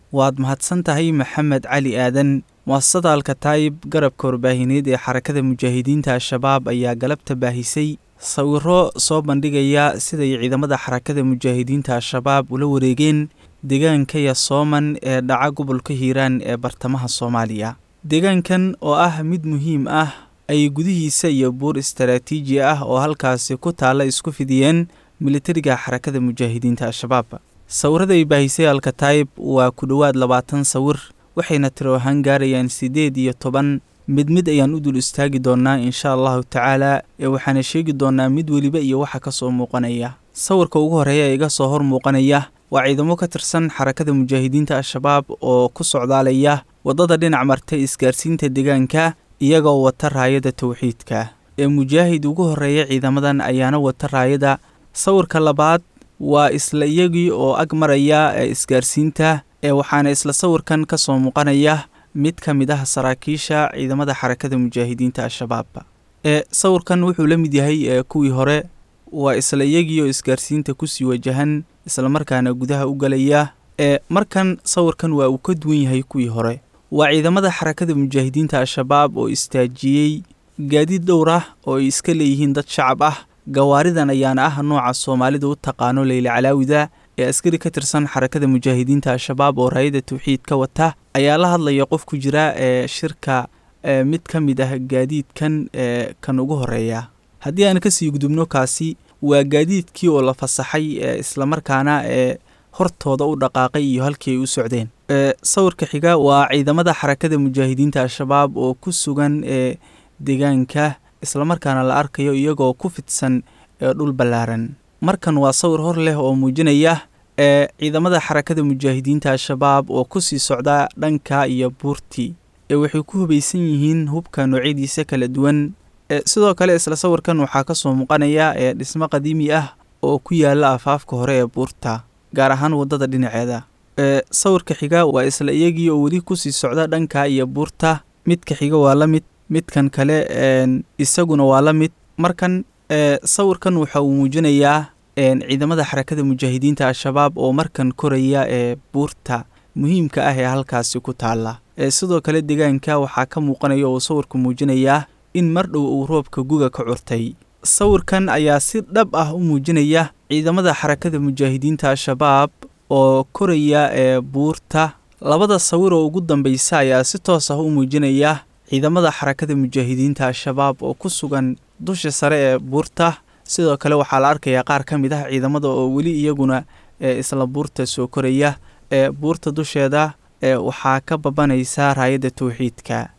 waad mahadsan tahay maxamed cali aadan muasasada alkataayib garabka warbaahineed ee xarakada mujaahidiinta al-shabaab ayaa galabta baahisay sawiro soo bandhigaya siday ciidamada xarakada mujaahidiinta al-shabaab ula wareegeen deegaanka yasooman ee dhaca gobolka hiiraan ee bartamaha soomaaliya deegaankan oo ah mid muhiim ah ay gudihiisa iyo buur istaraatiiji ah oo halkaasi ku taalla isku fidiyeen militariga xarakada mujaahidiinta al-shabaab sawirada ay baahisay alkataayib waa ku dhowaad labaatan sawir waxayna tiro ahaan gaarayaan siddeed iyo toban mid mid ayaan u dul istaagi doonnaa insha allahu tacaala ee waxaana sheegi doonnaa mid weliba iyo waxa ka soo muuqanaya sawirka ugu horreeya ee iga soo hor muuqanaya waa ciidamo ka tirsan xarakada mujaahidiinta al-shabaab oo ku socdaalaya waddada dhinac marta isgaarsiinta deegaanka iyagoo wata raayada towxiidka ee mujaahid ugu horreeya ciidamadan ayaana wata raayada sawirka labaad waa isla iyagii oo ag maraya ee isgaarsiinta ee waxaana isla sawirkan ka soo muuqanaya mid ka mid ah saraakiisha ciidamada xarakada mujaahidiinta al-shabaab ee sawirkan wuxuu la mid yahay ee kuwii hore waa isla iyagii oo isgaarsiinta kusii wajahan islamarkaana gudaha u galaya ee markan sawirkan waa uu ka duwan yahay kuwii hore waa ciidamada xarakada mujaahidiinta al-shabaab oo istaajiyey gaadiid dhowr ah oo ay iska leeyihiin dad shacab ah gawaaridan ayaana ah nooca soomaalida u taqaano leyla calaawida ee askari ka tirsan xarakada mujaahidiinta al-shabaab oo raayada tawxiid ka wata ayaa la hadlaya qof ku jira ee shirka ee mid ka mid ah gaadiidkan ee kan ugu horeeya haddii aan kasii gudubno kaasi waa gaadiidkii oo la fasaxay ee islamarkaana ee hortooda u dhaqaaqay iyo halkii ay u socdeen ee sawirka xiga waa ciidamada xarakada mujaahidiinta al-shabaab oo ku sugan ee deegaanka islamarkaana la arkayo iyagoo ku fidsan ee dhul ballaaran markan waa sawir hor leh oo muujinaya ee ciidamada xarakada mujaahidiinta al-shabaab oo kusii socda dhanka iyo buurtii ee waxay ku hubaysan yihiin hubka noocyadiisa kala duwan ee sidoo kale isla sawirkan waxaa ka soo muuqanaya ee dhismo qadiimi ah oo ku yaala afaafka hore ee buurta gaar ahaan waddada dhinaceeda ee sawirka xiga waa isla iyagii oo weli kusii socda dhanka iyo buurta midka xiga waa la mid midkan kale isaguna waa la mid markan sawirkan waxa uu muujinayaa ciidamada xarakada mujaahidiinta al-shabaab oo markan koraya ee buurta muhiimka ah ee halkaasi ku taalla sidoo kale deegaanka waxaa ka muuqanaya oo sawirku muujinayaa in mar dhow uu roobka guga ka curtay sawirkan ayaa si dhab ah u muujinaya ciidamada xarakada mujaahidiinta al-shabaab oo koraya ee buurta labada sawir oo ugu dambeysa ayaa si toos ah u muujinaya ciidamada xarakada mujaahidiinta al-shabaab oo ku sugan dusha sare ee buurta sidoo kale waxaa la arkayaa qaar ka mid ah ciidamada oo weli iyaguna ee isla buurta soo koraya ee buurta dusheeda ee waxaa ka babanaysa raayadda tawxiidka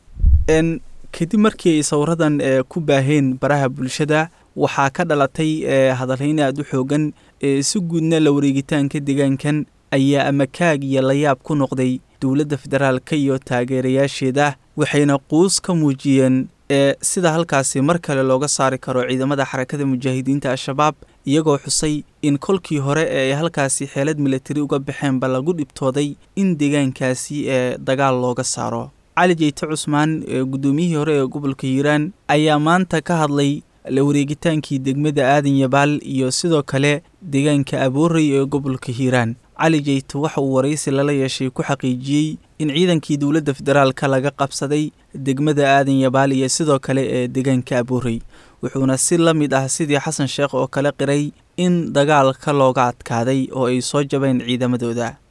kadib markii ay sawiradan ee ku baaheen baraha bulshada waxaa ka dhalatay ee hadalhayn aada u xoogan ee si guudna la wareegitaanka deegaankan ayaa amakaag iyo layaab ku noqday dowladda federaalka iyo taageerayaasheeda waxayna quus ka muujiyeen ee sida halkaasi mar kale looga saari karo ciidamada xarakada mujaahidiinta al-shabaab iyagoo xusay in kolkii hore ee ay halkaasi xeelad milatari uga baxeenba lagu dhibtooday in deegaankaasi ee dagaal looga saaro cali jeyte cusmaan ee guddoomiyihii hore ee gobolka hiiraan ayaa maanta ka hadlay la wareegitaankii degmada aadan yabaal iyo sidoo kale deegaanka aboorey ee gobolka hiiraan cali jeyte waxa uu waraysi lala yeeshay ku xaqiijiyey in ciidankii dowladda federaalka laga qabsaday degmada aadan yabaal iyo sidoo kale ee deegaanka aboorey wuxuuna si la mid ah sidii xasan sheekh oo kale qiray in dagaalka looga adkaaday oo ay soo jabeen ciidamadooda